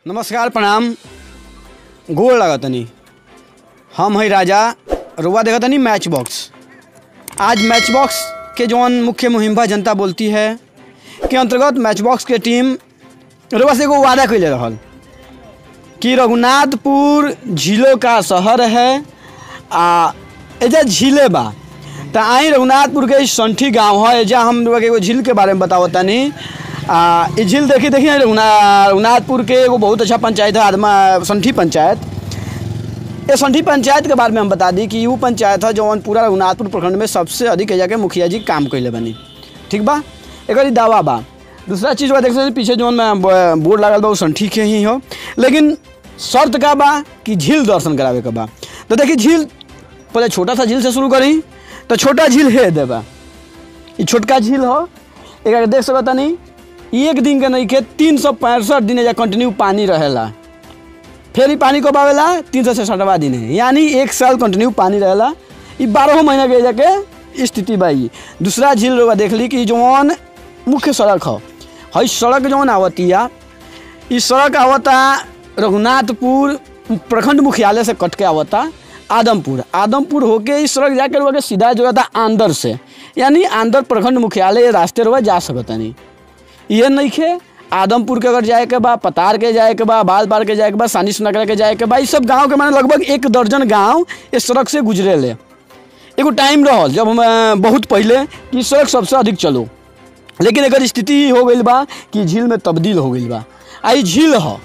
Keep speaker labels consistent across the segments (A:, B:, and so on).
A: नमस्कार प्रणाम गोड़ लागतनी हम हई राजा रुआ देखतनी मैच बॉक्स आज मैच बॉक्स के जौन मुख्य मुहिम बा जनता बोलती है के अंतर्गत मैच बॉक्स के टीम रुआ से एगो वादा कैले रहल कि रघुनाथपुर झीलों का शहर है आ एजा झीले बा त आई रघुनाथपुर के संठी गांव है एजा हम लोग एगो झील के बारे में बतावत तनी आ ई झील देखी देखी रघुना रघुनाथपुर के एगो बहुत अच्छा पंचायत है आदमा संठी पंचायत ये संठी पंचायत के बारे में हम बता दी कि वो पंचायत है जौन पूरा रघुनाथपुर प्रखंड में सबसे अधिक एजा के मुखिया जी काम कैले बनी ठीक बा एक दावा बा दूसरा चीज़ बा देख सकते पीछे जौन में ब- बोर्ड लागल बा वो संठी के ही हो लेकिन शर्त का बा कि झील दर्शन करावे के बा तो देखिए झील पहले छोटा सा झील से शुरू करी तो छोटा झील है देबा ये छोटका झील हो एक देख सकता नहीं एक दिन के नहीं के तीन सौ पैंसठ दिन एजा कंटिन्यू पानी रहेला फिर ही पानी कब आवेला तीन सौ छठवा दिन है यानी एक साल कंटिन्यू पानी रहेला ई बारह महीना के जाके स्थिति बा ई दूसरा झील रउआ देख ली कि जौन मुख्य सड़क ह हई सड़क जौन आवतिया ई सड़क आवता रघुनाथपुर प्रखंड मुख्यालय से कट के आवता आदमपुर आदमपुर होके इस सड़क जाकर रउआ के सीधा जो था आंदर से यानी आंदर प्रखंड मुख्यालय रास्ते रउआ जा सकता नहीं ये नहीं खे आदमपुर के अगर जाए के बा पतार के जाए के बा बाल बार के जाए के बा सानिस नगर के जाए के बा ई सब गांव के माने लगभग एक दर्जन गांव इस सड़क से गुजरे ले एगो टाइम रहल जब हम अ, बहुत पहले कि सड़क सबसे अधिक चलो लेकिन एकर स्थिति हो गई बा कि झील में तब्दील हो गई बा आ ई झील ह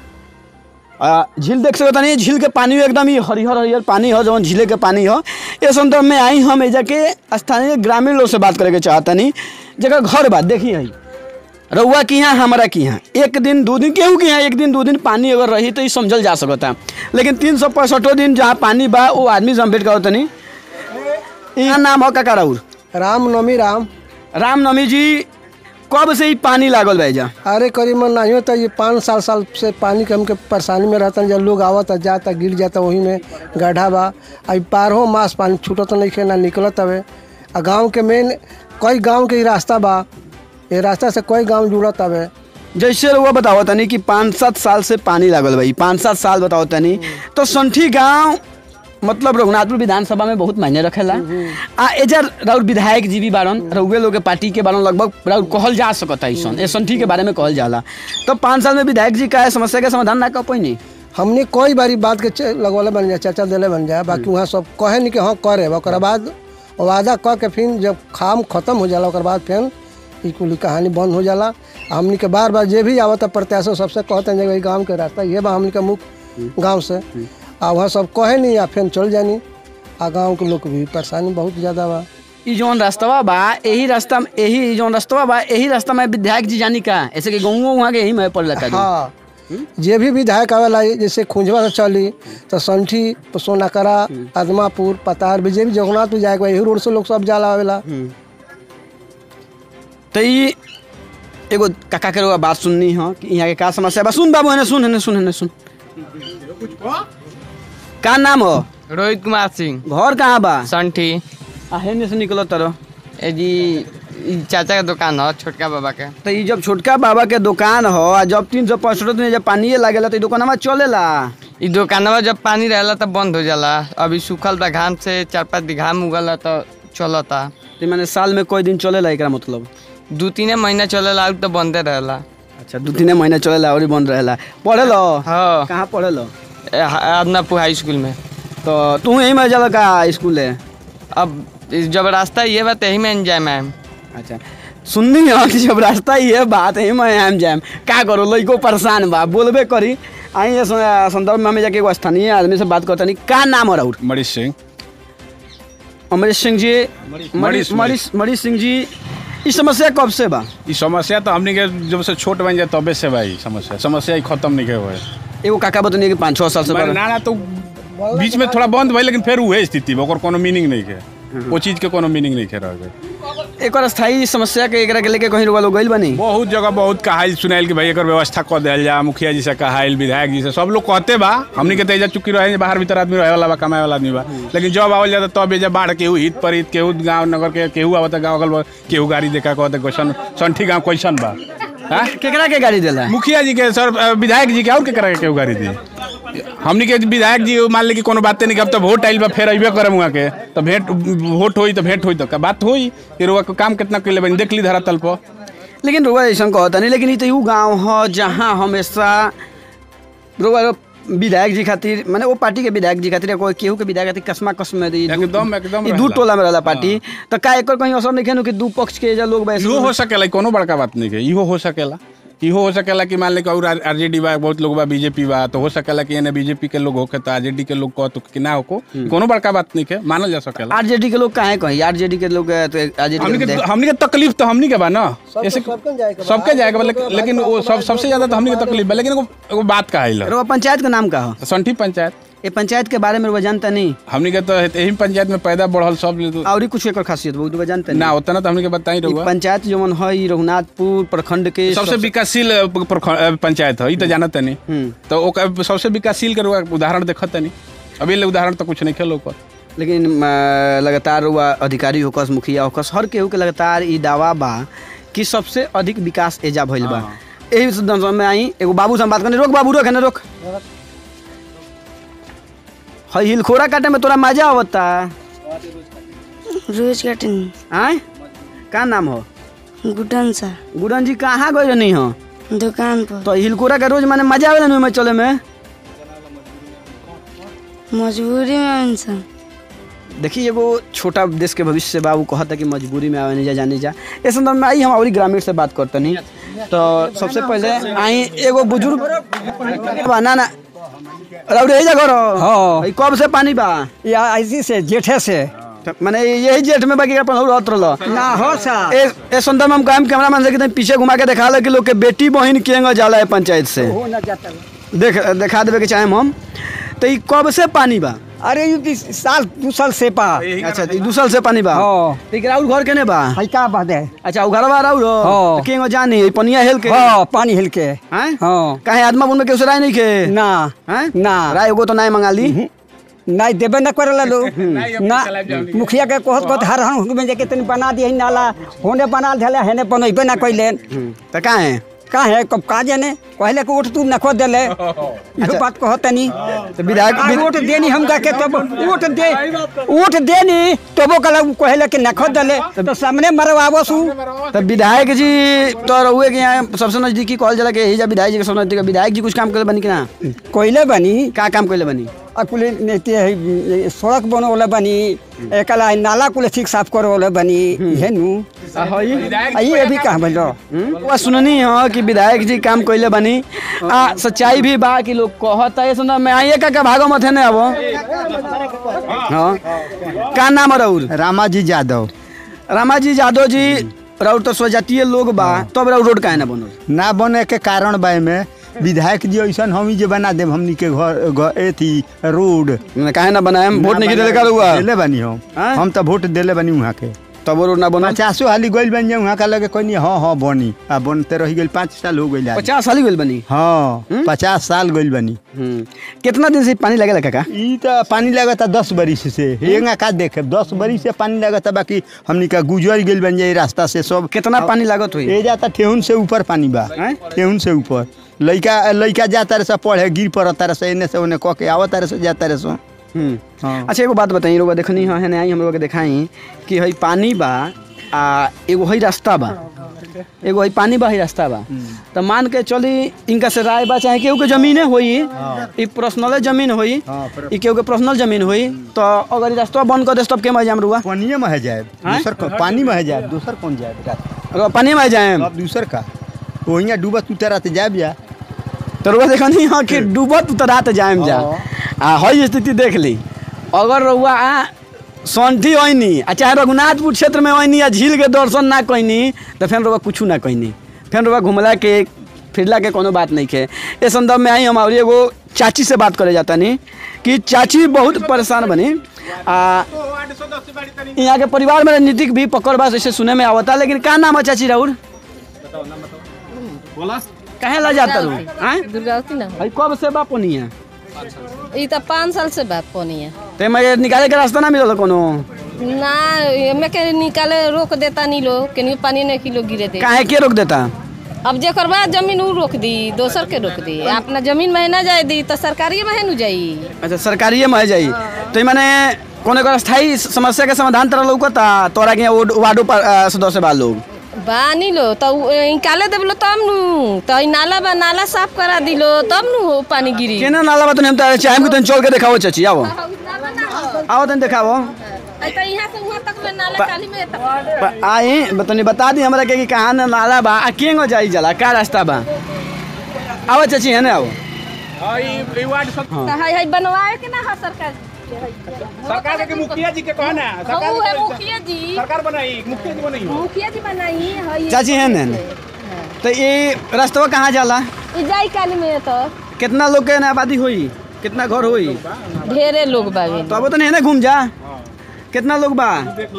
A: आ, झील देख सकता नहीं झील के पानी एकदम ही हरिहर हरिहर पानी हो जौन झीले के पानी हो इस संदर्भ में आई हम एजा के स्थानीय ग्रामीण लोग से बात करे के चाहतनी जगह घर बा देखी है रउआ की यहाँ हमारा की यहाँ एक दिन दो दिन केहू के यहाँ एक दिन दो दिन पानी अगर रही तो ये समझल जा सकता लेकिन तीन सौ पैंसठों दिन जहाँ पानी बा वो आदमी से हम भेंट करत तनी यहाँ नाम हो काका राउर
B: राम नवमी राम
A: रामनवमी जी कब से ही पानी लागल बा एजा
B: अरे करीबन नहीं होता ये पाँच साल साल से पानी के हमके परेशानी में रहता जब लोग आवता जाता गिर जाता वही में गड्ढा बा अब बारहों मास पानी छूटत नहीं खे ना निकलत हवे आ गांव के मेन कई गांव के ही रास्ता बा ये रास्ता से कई गांव जुड़त हवे
A: जैसे रउआ बताओ तनी कि पाँच सात साल से पानी लागल बा ई पाँच सात साल बताओ तनी तो संठी गांव मतलब रघुनाथपुर विधानसभा में बहुत मायने रखेला आ एजा राउर विधायक जी भी बारन रउए लोग के पार्टी के बारन लगभग राउर कहल जा सकता ऐसन ए संठी के बारे में कहल जाला तो पाँच साल में विधायक जी का है समस्या के समाधान ना कर पैनी
B: हमने कई बारी बात के च- लगवाले बन जाए चर्चा दिले बन जाए बाकी वहाँ सब कहे नहीं कि हाँ करे ओकर बाद वादा कह के फिर जब काम खत्म हो जाला ओकर बाद फिर ई कुल कहानी बंद हो जाला आ हमनी के बार बार जे भी आवता प्रत्याशी सबसे कहते हैं जे गाँव के रास्ता ये बा हमनी के मुख्य गाँव से आ वहाँ सब कहे नहीं आ फिर चल जानी आ गाँव के लोग भी परेशानी बहुत ज़्यादा बा
A: ई जौन रास्तवा बा यही रास्ता में यही जौन रास्तवा बा यही रास्ता में विधायक जी जानी का ऐसे कि गाँव वहाँ के यही में पड़ जाता है
B: हाँ जे भी विधायक आवेला जैसे खुंजवा से चली तो संठी सोनाकरा आदमापुर पतार भी जे भी जगन्नाथपुर जाए के बा, यही रोड से लोग सब जाला आवेला
A: तो ई एगो काका के रउआ बात सुननी हो कि यहाँ के का समस्या बा सुन बाबू एने सुन एने सुन एने सुन का नाम हो
C: रोहित कुमार सिंह
A: घर कहाँ बा
C: संठी
A: आ हेने से निकलो तरो
C: ए जी ई चाचा के दुकान है छोटका बाबा के
A: तो ई जब छोटका बाबा के दुकान हो आ जब तीन सौ पैंसठ दिन जब पानिए लागेला तो ई दुकानवा चलेला
C: ई दुकानवा जब पानी रहेला तब बंद हो जाला अभी सूखल बा घाम से चार पाँच दिन घाम उगल है तो चलता
A: तो मैंने साल में कोई दिन चलेला एकरा मतलब
C: दू तीन महीना चलेला और तो बंदे रहेला
A: अच्छा दू तीन महीना चलेला और ही बंद रहेला पढ़े लो
C: हाँ
A: कहाँ पढ़े लो
C: ए, आदनापुर हाई स्कूल में
A: तो तू यहीं में जाला का स्कूल है
C: अब ई जब रास्ता ये बा यही में जाए मैम
A: अच्छा सुननी हो कि जब रास्ता ही है बात है मैं आम जाम का करो लइको परेशान बा बोलबे करी आई ये सं- संदर्भ में हमें जाके एगो स्थानीय आदमी से बात करते नहीं का नाम हो राउर
D: मरीज सिंह
A: अमरीश सिंह जी
D: मरीश-
A: मरीश
D: मरीश-
A: मरीश मरीश सिंह जी ई समस्या कब से बा
D: ई समस्या तो हमनी के जब से छोट बन जाए तबे से भाई समस्या समस्या ही खत्म नहीं हुए
A: एगो काका बतनी कि पाँच छः साल से
D: मगर
A: बा
D: ना ना तो बीच में थोड़ा बंद भाई लेकिन फिर उहे स्थिति बा ओकर कोनो मीनिंग नहीं है वो चीज के कोनो मीनिंग नहीं है रह गए
A: एक और स्थायी समस्या के एकरा के लेके कहीं रुआ लोग गइल बनी
D: बहुत जगह बहुत कहाइल सुनाइल कि भाई एकर व्यवस्था कर दिया जा मुखिया जी से कहाइल विधायक जी से सब लोग कहते बा हमनी के तेजा चुकी रहे बाहर भीतर आदमी रहे वाला बा कमाए वाला आदमी बा लेकिन जब आवल जाता तब एजा बाढ़ केहू हित पर हित केहू गाँव नगर के केहू आवता गाँव अगल केहू गाड़ी देखा कहते क्वेश्चन संठी गाँव क्वेश्चन बा हाँ?
A: केकरा के गाड़ी देला
D: मुखिया जी के सर अ, विधायक जी के और केकरा के केहू गाड़ी दी हमनी के विधायक जी मान ली कि कोनो बाते नहीं कि अब तो वोट आइल बा फेर अइबे करम वहाँ के तो भेंट वोट होई तो भेंट होई तो का बात होई कि रुआ के काम कितना कैले बनी देख ली धरा तल पर
A: लेकिन रुआ ऐसा कहता नहीं लेकिन ई तो ऊ गांव ह जहाँ हमेशा रुआ विधायक जी खातिर माने वो पार्टी के विधायक जी खातिर या कोई केहू के विधायक खातिर कसमा कसम में दी
D: एकदम एकदम
A: ई दू
D: रहेला।
A: टोला में रहला पार्टी तो का एकर कहीं असर नहीं खेनु कि दू पक्ष के जा लोग बैठ
D: इहो हो सकेला ई कोनो बड़का बात नहीं है इहो हो सकेला इहो हो सकेला कि मान ली कि और आरजेडी बा बहुत लोग बा बीजेपी बा तो हो सकेला कि एने बीजेपी के लोग होके तो आरजेडी के लोग कह तो कि ना होको कोनो बड़का बात नहीं है मानल जा सकेला
A: आरजेडी के लोग काहे कहीं आरजेडी के लोग तो
D: हमनी
A: आरजेडी
D: के हमनी के तकलीफ तो हमनी के बा ना ऐसे
B: सबके जाएगा बा।
D: सबके जाएगा बा, लेकिन लेकिन वो सब सबसे ज्यादा तो हमनी के तकलीफ बा लेकिन एगो एगो बात का है
A: रुआ पंचायत का नाम का हो
D: संठी पंचायत
A: ये पंचायत के बारे में रुआ जानता नहीं
D: हमनी के तो यही पंचायत में पैदा बढ़ल सब ले तो-
A: और ही कुछ एकर खासियत बहुत रुआ जानता नहीं
D: ना उतना तो हमनी के बताई
A: ई
D: रहुआ
A: पंचायत जो है ई रघुनाथपुर प्रखंड के
D: सबसे विकासशील अ, प्रख- अ, पंचायत है ई तो जानत नहीं
A: हम्म।
D: तो ओकर सबसे विकासशील के रुआ उदाहरण देखत नहीं अभी ले उदाहरण तो कुछ नहीं खेलो ओकर
A: लेकिन अ, लगातार हुआ अधिकारी होकस मुखिया होकस हर केहू के लगातार ई दावा बा कि सबसे अधिक विकास एजा भइल बा यही से में आई एगो बाबू से हम बात करने रोक बाबू रोक है रोक हई हिलखोरा काटे में तोरा मजा आवता
E: रोज कटनी
A: आय का नाम हो
E: गुडन सा
A: गुडन जी कहाँ गए नहीं हो
E: दुकान पर
A: तो हिलखोरा का रोज माने मजा आवेला नहीं में चले में
E: मजबूरी में इंसान
A: देखिए एगो छोटा देश के भविष्य से बाबू कहता कि मजबूरी में आवे नहीं जा जाने जा इस संदर्भ में आई हम और ग्रामीण से बात करते नहीं तो सबसे पहले आई एगो बुजुर्ग बा ना ना रउरे जा घर
F: हाँ।
A: ई कब से पानी बा
F: या ऐसी से जेठे से
A: तो माने यही जेठ में बाकी अपन और रहत रहल
F: ना हो सा
A: ए ए संदर्भ में हम काम कैमरामैन से कितने पीछे घुमा के दिखा ले कि लोग के बेटी बहन केंगा जाला है पंचायत से
F: हो ना जाता
A: देख दिखा देवे के चाहे हम तो ई कब से पानी बा
F: अरे यू ती साल दू साल से पा
A: अच्छा ई दू साल से पानी बा
F: हाँ।
A: तो ई राउर घर केने बा
F: है का बात है
A: अच्छा उ घरवा राउर
F: हाँ।
A: तो केंगो जानी ई पनिया हेल के
F: हाँ पानी हिल के
A: हैं
F: हाँ
A: काहे आदमा बुन में केहू से राय नहीं के
F: ना
A: हैं
F: ना
A: राय एगो तो नहीं मंगा ली
F: नहीं देबे ना करे लो ना मुखिया के कहत कहत हर हम में जाके तनी बना दिए नाला होने बना देले हेने बनैबे ना कइले
A: तो काहे
F: का है कब का जाने कहले कि उठ तू नखो देले ये बात कहत तनी
A: तो विधायक
F: आ, वोट देनी हम जाके तब वोट दे वोट देनी तबो कल कहले कि नखो देले तो सामने मरवाबो सु
A: तो विधायक जी तो रहुए के यहाँ सबसे नजदीकी कहल जाला के हिजा विधायक जी के सबसे नजदीक विधायक जी कुछ काम करे बनी कि ना
F: कोइले बनी
A: का काम करे बनी
F: अकुले नेते है सड़क बनवले बनी एकला नाला कुले ठीक साफ करवले बनी हे नु आई अभी कहाँ बोलो
A: वो सुननी हो कि विधायक जी काम कइले बनी आ सच्चाई भी बा कि लोग कहता है सुना मैं आइए का का भागो मथे ने अब हाँ का नाम है राउर
G: रामाजी यादव
A: रामा जी यादव जी राउर तो स्वजातीय लोग बा तब राउर रोड काहे ना बनल
G: ना बने के कारण बा में विधायक जी ऐसा हम ही जे बना देब हमनी के घर घर एथी रोड
A: मैंने काहे ना बनाए हम वोट नहीं देले का हुआ
G: देले बनी हम
A: हाँ?
G: हम तो वोट देले बनी वहाँ के
A: तब वो रोड ना बनल
G: पचासो हाली गइल बन जाए वहाँ का लगे कोई नहीं हाँ हाँ बनी आ बनते रह गइल पाँच साल हो गइल आज।
A: पचास साल ही गइल बनी
G: हाँ पचास साल गइल बनी
A: हम्म। कितना दिन से पानी लगेला काका
G: ई तो पानी लगता दस बरिस से हेंगा का देखे दस बरिस से पानी लगता बाकी हमनी का गुजर गइल बन जाए रास्ता से सब
A: कितना पानी लागत हुई
G: ए जाता ठेहुन से ऊपर पानी बा
A: हैं?
G: ठेहुन से ऊपर लइका लइका जाता रहे सब पढ़े गिर पड़ता रहे से एने से ओने कह के आवत रहे से जाता रहे सो
A: हम्म।
G: हाँ।
A: अच्छा एगो बात बताई रोगा देखनी है हेने आई हम लोग के देखाई कि हई पानी बा आ एगो हई रास्ता बा एगो हई पानी बा हई रास्ता बा तो मान के चली इनका से राय बा चाहे केहू के जमीने होई ई पर्सनल जमीन होई ई केहू के पर्सनल जमीन होई तो अगर ई रास्ता बंद कर दे तब के मजा हम रुआ
G: पानिए में है जाए
A: हैं?
G: दूसर कौन- पानी में है जाए दूसर कौन जाए रात
A: अगर पानी में जाए
G: अब दूसर का वही डूबत उतरत जाए जा
A: तो रुआ देखनी है कि डूबत उतरात जाएम जा आ हई स्थिति देख ली अगर रुआ आ सौंठी ओइनी आ चाहे रघुनाथपुर क्षेत्र में ओइनी या झील के दर्शन ना कइनी तो फिर रुआ कुछ ना कइनी फिर रुआ घुमला के फिरला के कोनो बात नहीं के इस संदर्भ में आई हम और एगो चाची से बात करे जाता नहीं कि चाची बहुत परेशान बनी आ यहाँ के परिवार में राजनीतिक भी पकड़ बास ऐसे सुने में आवता लेकिन का नाम है चाची राहुल कहे ला जाता रू आय
H: दुर्गावती ना
A: भाई कब से बाप नहीं है
H: ई तो पाँच साल से बात पानी है
A: ते मैं निकाले के रास्ता ना मिलल कोनो
H: ना एमे के निकाले रोक देता नहीं लोग के पानी नहीं किलो गिरे दे
A: काहे के रोक देता
H: अब जेकर बाद जमीन उ रोक दी दोसर के रोक दी अपना जमीन में ना जाए दी तो सरकारी में नु जाई
A: अच्छा सरकारी में जाई तो ई माने कोनो एकर स्थायी समस्या के समाधान तरह लौकता तोरा के यहाँ वार्ड- वार्डो पर अ, सदस्य बा लोग
H: बानी लो तो उ- निकाले देबलो तब नु तो ई नाला बा नाला साफ करा दिलो तब नु हो पानी गिरी
A: केना नाला बा तनी हम तो चाहे कि तनी चल के देखाओ चाची आओ आओ तनी देखाओ
H: आई तो यहाँ से वहाँ तक में नाला काली में तक
A: प- आई तनी बता दी हमरा के कि कहाँ ना नाला बा आ केंगो जाई जाला का रास्ता बा आओ चाची है ना आओ
H: तो हाय हाय बनवाए के ना हा सरकार
D: सरकार के मुखिया जी के कहो ना
H: हम है मुखिया जी
D: सरकार बनाई मुखिया जी बनाई
H: मुखिया जी बनाई है
A: चाची है ना तो ये रास्ता कहाँ जाला
H: ई जाई काली में तो
A: कितना लोग के ना आबादी होई कितना घर होई
H: ढेरे लोग बावे
A: तो अब तो नहीं ना घूम जा कितना लोग बा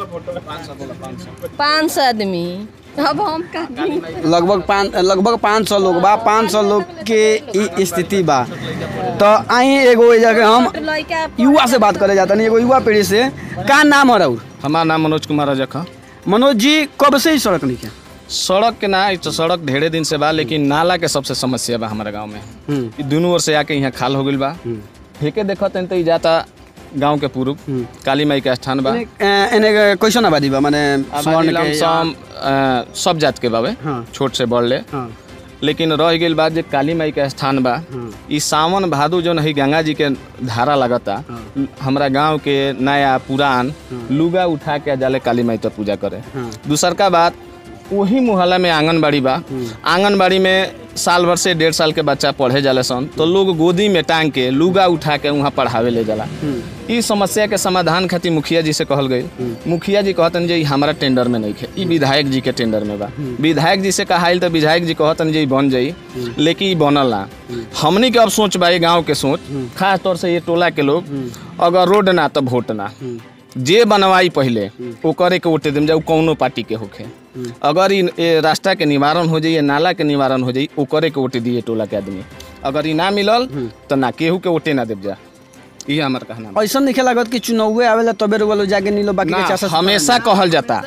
H: पाँच सौ आदमी अब हम का
A: लगभग पाँच लगभग पाँच सौ लोग बा पाँच सौ लोग के ई स्थिति बा तो आई एगो ए जगह हम
H: लड़का
A: युवा से बात करे जाता नहीं एगो युवा पीढ़ी से का नाम है राउर
I: हमार नाम मनोज कुमार रजक
A: मनोज जी कब से ही सड़क नहीं क्या
I: सड़क के ना ई तो सड़क ढेरे दिन से बा लेकिन नाला के सबसे समस्या बा हमारे गांव में ई दुनू ओर से आके यहाँ खाल हो गइल बा फेंके देखत हन तो ई जाता गांव के पूर्व काली माई के स्थान बा
A: एने कैसन आबादी बा माने स्वर्ण
I: आबादी
A: के
I: लमसम अ, सब जात के बावे
A: हाँ।
I: छोट से बड़ ले
A: हाँ
I: लेकिन रह गेल बात जे काली माई के स्थान बा ई सावन भादो जो नहीं गंगा जी के धारा लगता हमरा गांव के नया पुरान लुगा उठा के जाले काली माई तो पूजा करे दूसर का बात वही मोहल्ला में आंगनबाड़ी बा आंगनबाड़ी में साल भर से डेढ़ साल के बच्चा पढ़े जाले सन तो लोग गोदी में टांग के लुगा उठा के वहाँ पढ़ावे ले जाला ई समस्या के समाधान खातिर मुखिया जी से कहल गई मुखिया जी कहतन जे ई हमारा टेंडर में नहीं खे ई विधायक जी के टेंडर में बा विधायक जी से कहाइल तो विधायक जी कहतन जे ई बन जाई लेकिन ई बनल ना हमनी के अब सोच बा ये गाँव के सोच खास तौर से ये टोला के लोग अगर रोड ना तो वोट ना जे बनवाई पहले ओकरे के वोटे देम जाऊ कौनो पार्टी के होखे अगर ई ए रास्ता के निवारण हो जाई नाला के निवारण हो जाई ओकरे के वोटे दिए टोला के आदमी अगर ई ना मिलल तो ना केहू के वोटे ना देव जा ये हमार कहना बा।
A: ऐसा नहीं लागत कि चुनावे आवेला तबे रुआ जाके नीलो बाकी के
I: ना,
A: चासा
I: हमेशा कहल जाता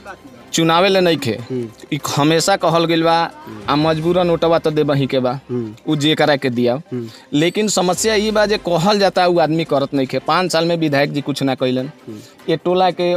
I: चुनावे ले नहीं खे ई हमेशा कहल गइल बा आ मजबूरन ओटवा तो देबही के बा उ जे करा के दिया लेकिन समस्या ई बा जे कहल जाता उ आदमी करत नहीं खे पाँच साल में विधायक जी कुछ ना कैलन ये टोला के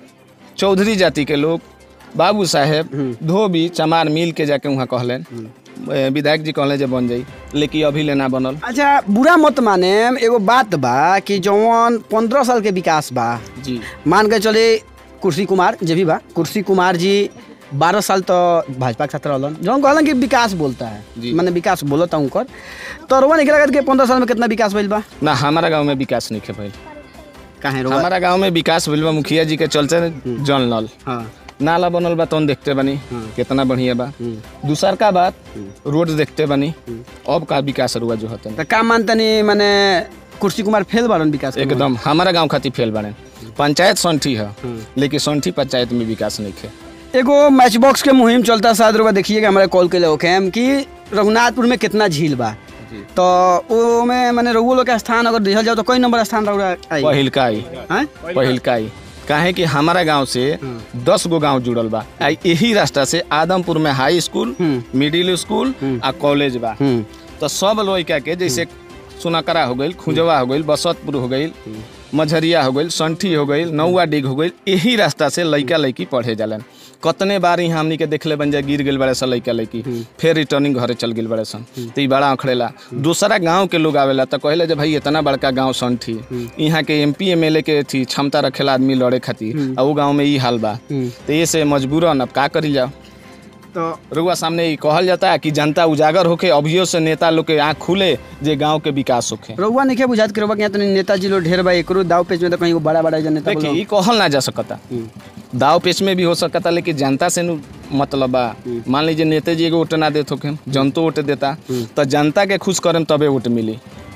I: चौधरी जाति के लोग बाबू साहेब धोबी चमार मिल के जाके वहाँ कहलन ए, विधायक जी कहले जे बन जाई लेकिन अभी ले ना बनल
A: अच्छा बुरा मत माने एगो बात बा कि जौन पंद्रह साल के विकास बा
I: जी
A: मान के चले कुर्सी कुमार जे भी बा कुर्सी कुमार जी बारह साल तो भाजपा के साथ रहलन जौन कहलन कि विकास बोलता है
I: जी।
A: मैंने विकास बोलता उनकर तो रुआ नहीं लगत कि पंद्रह साल में कितना विकास भइल बा
I: ना हमारा गांव में विकास नहीं खे भइल
A: काहे रुआ
I: हमारा गांव में विकास भइल बा मुखिया जी के चलते जल नल
A: हाँ
I: नाला बनल बा तौन देखते बनी कितना बढ़िया बा दूसर का बात रोड देखते बनी अब का विकास रुआ जो होता
A: तो का मानतनी माने कुर्सी कुमार फेल बारन विकास के
I: एकदम हमारा गांव खातिर फेल बने पंचायत संठी है लेकिन संठी पंचायत में विकास नहीं खे
A: एगो मैच बॉक्स के मुहिम चलता शायद रुआ देखिएगा हमारे कॉल के लिए ओके हम कि रघुनाथपुर में कितना झील बा तो वो में माने रघु लोग के स्थान अगर देखल जाओ तो कोई नंबर स्थान रहुआ आई
I: पहिलका आई
A: हैं?
I: पहिलका आई काहे कि हमारा गांव से दस गो गांव जुड़ल बा आ यही रास्ता से आदमपुर में हाई स्कूल मिडिल स्कूल आ कॉलेज बा
A: हम्म
I: तो सब लड़का के जैसे सुनकरा हो गई खुजवा हो गई बसतपुर हो गई मझरिया हो गई संठी हो गई नौवा डिग हो गई यही रास्ता से लड़का लड़की पढ़े जालन कतने बार यहाँ हमनी के देखले बन जाए गिर गेल बड़े सन लड़का लड़की फिर रिटर्निंग घरे चल गेल बड़े सन तो ई बड़ा अखड़ेला दूसरा गांव के लोग आवेला तो कहले जे भाई इतना बड़का गांव संठी यहाँ के M P M L A के थी क्षमता रखेला आदमी लड़े खातिर आ वो गांव में ई हाल बा तो ये से मजबूरन अब का करी जाओ
A: तो
I: रुआ सामने ई कहल जाता है कि जनता उजागर होके अभियो से नेता लोग के आँख खुले जे गांव के विकास होखे
A: रउआ नहीं बुझात कि रउआ के यहाँ तो नेताजी लोग ढेर बा एकरो दाव पेच में तो कहीं बड़ा बड़ा जो नेता
I: देखिए ई कहल ना जा सकता दाव पेच में भी हो सकता लेकिन जनता से नु मतलब बा मान लीजिए नेता जी एगो वोट ना देत होके जनतो वोट देता तो जनता के खुश करम तबे वोट मिली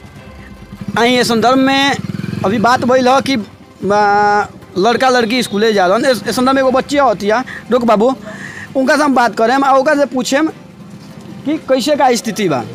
A: आई ये संदर्भ में अभी बात भइल ह कि आ, लड़का लड़की स्कूले जा रहन इस इस संदर्भ में एगो बच्चिया होती है रुक बाबू उनका से हम बात करें आ ओकरा से पूछेम कि कैसे का स्थिति बा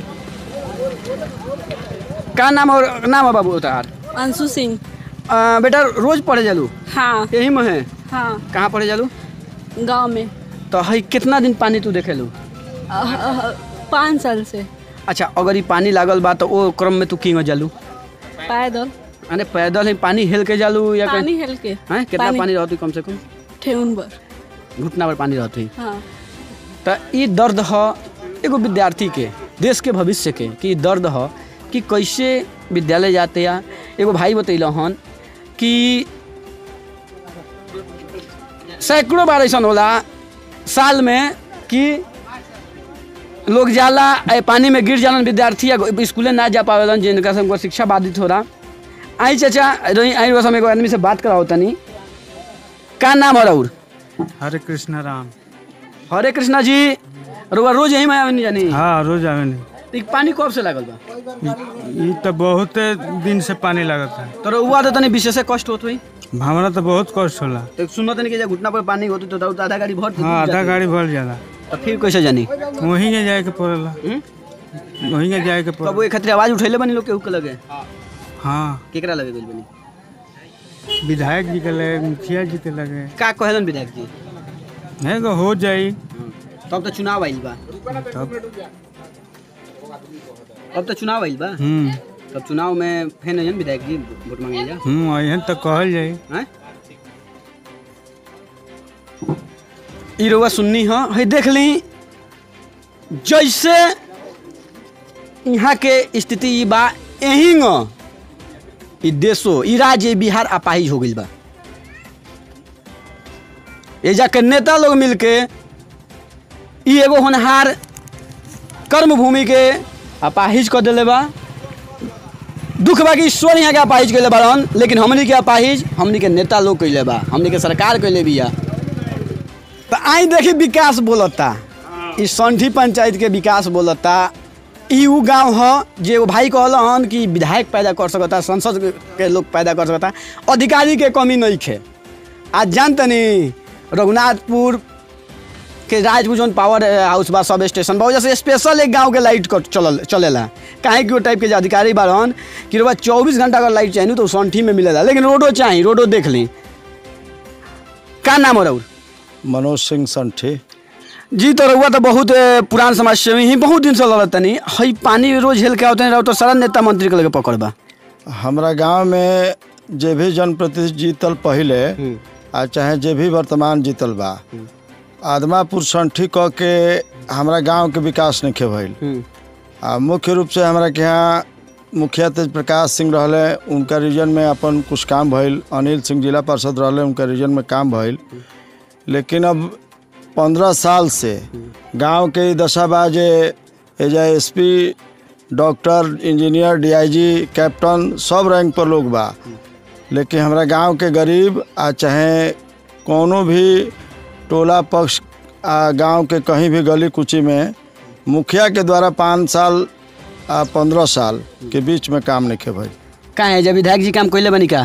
A: का नाम और नाम है बाबू तार
J: अंशु सिंह
A: आ, बेटा रोज पढ़े जालू
J: हाँ
A: यही में है
J: हाँ
A: कहाँ पढ़े जालू
J: गांव में
A: तो हई कितना दिन पानी तू देखेलू
J: पाँच साल से
A: अच्छा अगर ई पानी लागल बा तो ओ क्रम में तू किंग जालू
J: पैदल
A: अरे पैदल ही पानी हेल के जालू या
J: पानी हेल के
A: हैं कितना पानी रहती कम से कम
J: ठेउन बर
A: घुटना पर पानी रहती
J: हाँ
A: तो ई दर्द ह एगो विद्यार्थी के देश के भविष्य के कि ई दर्द ह कि कैसे विद्यालय जाते या एगो भाई बतैल हन कि सैकड़ों बार ऐसा होला साल में कि लोग जाला ए पानी में गिर जालन विद्यार्थी या स्कूले ना जा पावेलन जिनका से उनको शिक्षा बाधित हो रहा आई चाचा रही आई रोज हम एगो आदमी से बात कराओ तनी का नाम है राउर
K: हरे कृष्ण राम
A: हरे कृष्णा जी रुआ रोज यही में आवेनी जानी
K: हाँ रोज आवे नहीं
A: तो ई पानी कब से लागल बा
K: ये तो बहुत दिन से पानी लागत है
A: तो रुआ तो तनी विशेष कष्ट होत हुई
K: हमरा तो बहुत कष्ट होला
A: तो सुनो तनी कि जब घुटना पर पानी होती तो दाऊद आधा गाड़ी भर देती
K: हाँ आधा
A: जाती।
K: गाड़ी भर जाला
A: तो फिर कैसे जानी
K: वहीं के जाए के पड़ेला वहीं के जाए के
A: कब
K: पड़ेला
A: एक खातिर आवाज उठैले बनी लोग केहू के लगे
K: हाँ
A: केकरा लगे गइल बनी
K: विधायक जी के लगे मुखिया जी के लगे
A: का कहलन विधायक जी
K: है को हो जाई
A: तब तो चुनाव आइल बा
K: तब
A: अब तो चुनाव आइल बा
K: हम्म
A: तब चुनाव में फेन अइहन विधायक जी वोट मांगे जा
K: हम्म अहन तो कहल जाई
A: हैं ई रउआ सुननी ह है देख ली जैसे यहाँ के स्थिति ई बा एहिंग ई देशो ई राज्य बिहार अपाहिज हो गइल बा एजा के नेता लोग मिलके ई एगो होनहार कर्म भूमि के अपाहिज कर देले बा दुख बा कि ईश्वर यहाँ के अपाहिज कैले बारन लेकिन हमनी के अपाहिज हमनी के नेता लोग कैले बा हमनी के सरकार कैले बिया तो आई देखी विकास बोलता ई संठी पंचायत के विकास बोलता ई उ गांव ह जे वो भाई कहल हन कि विधायक पैदा कर सकता संसद के लोग पैदा कर सकता अधिकारी के कमी नहीं खे आज जानतनी रघुनाथपुर के राजपुर जौन पावर हाउस बा सब स्टेशन बा वजह से स्पेशल एक गांव के लाइट कट चलल चलेला काहे कि वो टाइप के जे अधिकारी बारन कि रोबा चौबीस घंटा अगर लाइट चाहिए तो संठी में मिलेला लेकिन रोडो चाहिए रोडो देख ली का नाम हो रहा
L: मनोज सिंह संठी
A: जी तो रहुआ तो बहुत ए, पुरान समाज सेवी ही बहुत दिन से लड़त तनी हई पानी रोज हेल के आवतनी रहो तो सारा नेता मंत्री के लगे पकड़ बा
L: हमरा गांव में जे भी जनप्रतिनिधि जीतल पहले आ चाहे जे भी वर्तमान जीतल बा आदमापुर संठी क के हमरा गांव के विकास नहीं भइल आ मुख्य रूप से हमरा के यहाँ मुखिया तेज प्रकाश सिंह रहले उनका रीजन में अपन कुछ काम भइल अनिल सिंह जिला पार्षद रहले उनका रीजन में काम भइल लेकिन अब पंद्रह साल से गांव के ई दशा बा जे एजा S P doctor engineer DIG captain सब रैंक पर लोग बा लेकिन हमरा गांव के गरीब आ चाहे कोनो भी टोला पक्ष आ गांव के कहीं भी गली कुची में मुखिया के द्वारा पाँच साल आ पंद्रह साल के बीच में काम नहीं भाई
A: का है जब विधायक जी काम कैले बनी का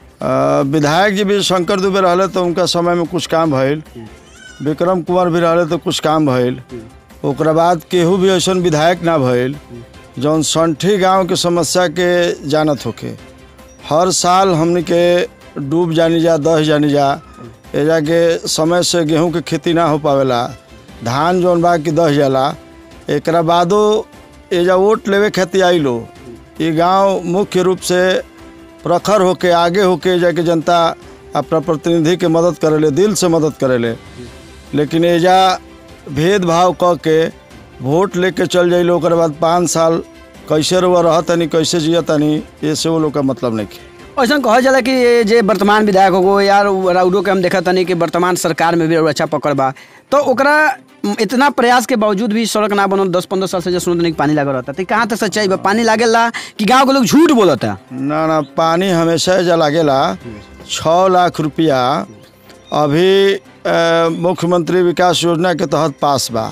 L: अ, विधायक जी भी शंकर दुबे रहले तो उनका समय में कुछ काम भइल विक्रम कुंवर भी रहले तो कुछ काम भइल ओकरा बाद केहू भी ऐसा विधायक ना भइल जौन संठी गांव के समस्या के जानत होके हर साल हमनी के डूब जानी जा दह जानी जा एजा के समय से गेहूं के खेती ना हो पावेला धान जौन बा कि दह जाला एकरा बादो एजा वोट लेवे खातिर आइलो ये गांव मुख्य रूप से प्रखर होके आगे होके जाके जनता अपना प्रतिनिधि के मदद करेले दिल से मदद करेले लेकिन एजा भेदभाव क के वोट लेके चल जाइले ओकर बाद पाँच साल कैसे रुआ रहतनी कैसे जियतनी ये से वो लोग का मतलब नहीं है
A: ऐसा कहल जाला कि ये जे वर्तमान विधायक हो यार राउडो के हम देखा तनी कि वर्तमान सरकार में भी और अच्छा पकड़ बा तो ओकरा म, इतना प्रयास के बावजूद भी सड़क ना बनल दस पंद्रह साल से जो सुनत नहीं कि पानी लागल रहता तो कहाँ तक सच्चाई बा पानी लागेला कि गांव के लोग झूठ बोलता
L: ना ना पानी हमेशा एजा लागेला छः लाख रुपया अभी अ, मुख्यमंत्री विकास योजना के तहत पास बा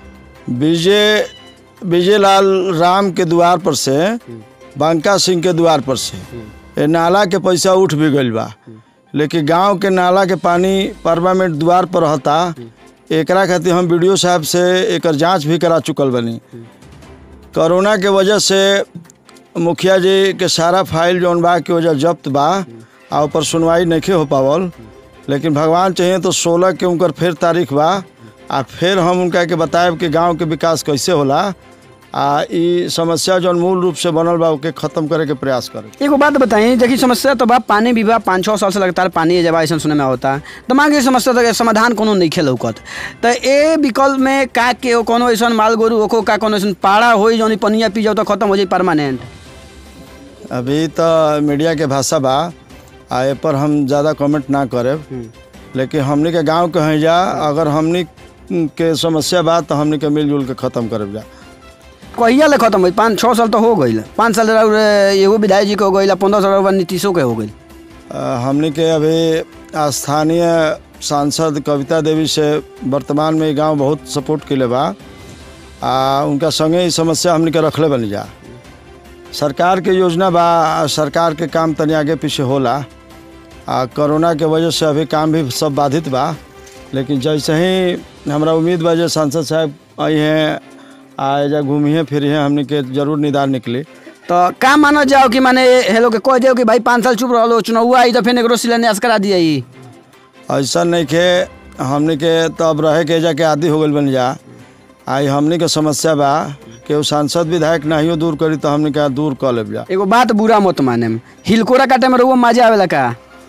L: विजय विजय लाल राम के द्वार पर से बंका सिंह के द्वार पर से ये नाला के पैसा उठ भी गइल बा लेकिन गांव के नाला के पानी परमानेंट द्वार पर रहता एकरा खातिर हम वीडियो साहब से एकर जांच भी करा चुकल बनी कोरोना के वजह से मुखिया जी के सारा फाइल जौन बा की वजह जब्त बा आ ऊपर सुनवाई नहीं हो पावल लेकिन भगवान चाहिए तो सोलह के उनकर फिर तारीख बा आ फिर हम उनका के बताएब कि गांव के विकास कैसे होला आ ई समस्या जौन मूल रूप से बनल बा ओके खत्म करे के प्रयास करे
A: एगो बात बताई देखिए समस्या तो बा पानी भी बा पाँच छः साल से लगातार पानी जब ऐसा सुने में होता तो मान के समस्या तो समाधान कोनो नहीं खेल लौकत तो ए विकल्प में का के हो कोनो ऐसा माल गोरू ओको का कोनो ऐसा पाड़ा हो जौन ई पनिया पी जाओ तो खत्म हो जाए परमानेंट
L: अभी तो मीडिया के भाषा बा आ ए पर हम ज़्यादा कमेंट ना करे लेकिन हमनी के गांव के हैं जा अगर हमनी के समस्या बा तो हमनी के मिलजुल के ख़त्म करब जा
A: कहिया ले खत्म हुई पाँच छः साल तो हो गई पाँच साल रह एगो विधायक जी के हो गई पंद्रह साल रह नीतीशों के हो गई
L: अ, हमनी के अभी स्थानीय सांसद कविता देवी से वर्तमान में ई गांव बहुत सपोर्ट के बा आ उनका संगे ई समस्या हमनी के रखले बनी जा सरकार के योजना बा आ सरकार के काम तनी आगे पीछे होला आ कोरोना के वजह से अभी काम भी सब बाधित बा लेकिन जैसे ही हमरा उम्मीद बा जे सांसद साहब आई हैं आ एजा घूमिए फिरिए हमनी के जरूर निदान निकली
A: तो का मानल जाओ कि माने हेलो के कह दियो कि भाई पाँच साल चुप रहो चुनाव आई तो फिर एकरो शिलान्यास करा दिया ई
L: ऐसा नहीं के हमनी के तो अब रहे के एजा के आदि हो गइल बन जा आई हमनी के समस्या बा कि उ सांसद विधायक नहीं दूर करी तो हमनी के दूर कर लेब जा
A: एगो बात बुरा मत माने हिलकोरा काटे में रहुआ मजा आवेला का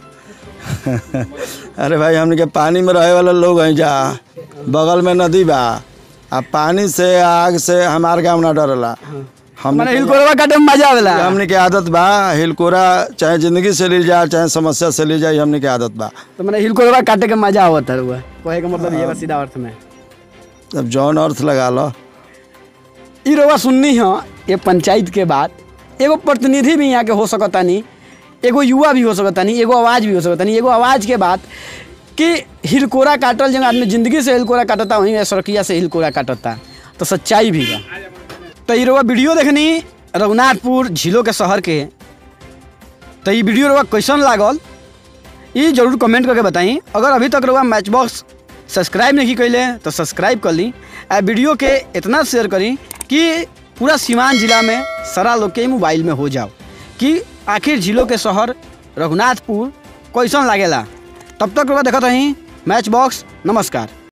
L: अरे भाई हमनी के पानी में रहे वाला लोग हैं जा बगल में नदी बा आ पानी से आग से हमार गाँव ना डरला हमनी
A: माने
L: के-
A: हिलकोरवा काटे में मजा आवेला
L: हमनी के आदत बा हिलकोरा चाहे जिंदगी से ली जाए चाहे समस्या से ली जाए हमनी के आदत बा
A: तो मैंने हिलकोरवा काटे के मजा आवत है रहुआ कहे का मतलब ये बा सीधा अर्थ में
L: अब जौन अर्थ लगा लो
A: ई रहुआ सुननी है ये पंचायत के बात एगो प्रतिनिधि भी यहाँ के हो सकतानी एगो युवा भी हो सकतानी एगो आवाज़ भी हो सकतानी एगो आवाज़ के बात कि हिलकोरा काटल जब आदमी जिंदगी से हिलकोरा काटता वहीं सड़किया से हिलकोरा काटता तो सच्चाई भी बा तो ई रहुआ वीडियो देखनी रघुनाथपुर झीलों के शहर के तो ये वीडियो रहुआ कैसन लागल ये जरूर कमेंट करके बताई अगर अभी तक रहुआ मैच बॉक्स सब्सक्राइब नहीं कैले तो सब्सक्राइब कर ली आ वीडियो के इतना शेयर करी कि पूरा सीवान जिला में सारा लोग के मोबाइल में हो जाओ कि आखिर जिलों के शहर रघुनाथपुर कैसन लागेला तब तक रहुआ देखत रही मैच बॉक्स नमस्कार